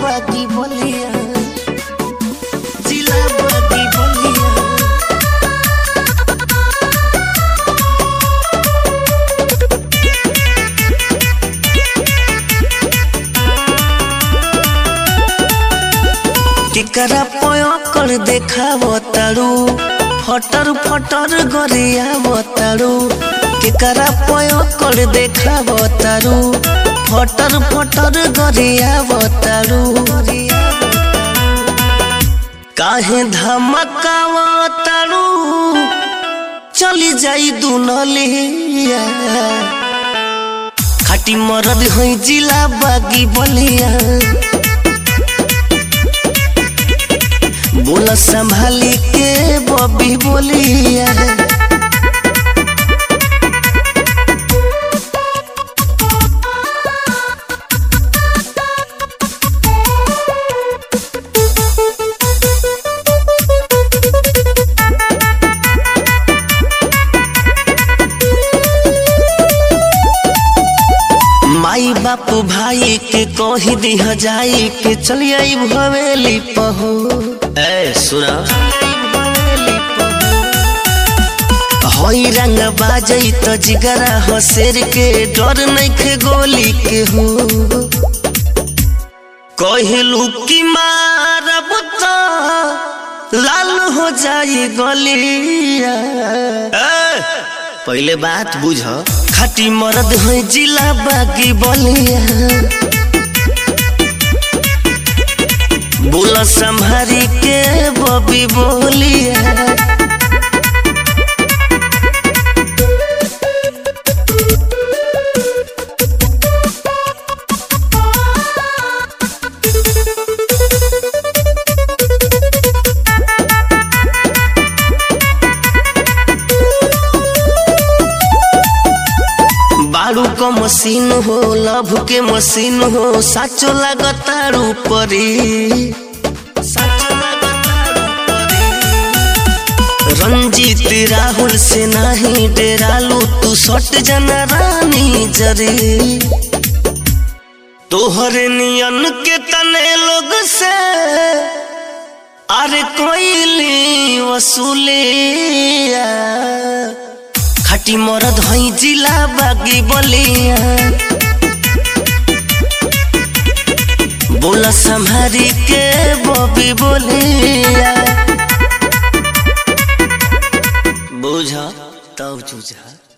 बागी बोलिया जिला बागी बोलिया केकरा पयकर देखाव तारू फटर फटर गरियाव तारू केकरा पयकर देखाव तारू फटर फटर गरियाव तारू काहे धमकाव तारू चली जाई दुनलिया खाटी मरद है जिला बागी बलिया बोला संभाली के बबी बोलिया माई बाप भाई के कही दिह जाई के चली आई भवेली पहू ए सुना हई रंग बाजई तो जिगरा हसेर के डर नइखे गोली के हो कहलू कि मारब तो लाल हो जाई गलिया ए, पहले बात बुझ खाटी मरद है जिला बागी बलिया बोला संभारी के बबी बोलिया बारू क मशीन हो लभ के मशीन हो साचो लागतारू परी साचो लागतारू परी। रंजीत राहुल से नहीं डेरालू तू सट जना रानी जरी तोहरे नियन के तने लोग से अरे कोई वसूलिया खाटी मरद हई जिला बागी बलिया बोला संभारी के बबी बोलिया बुझ तब चूझा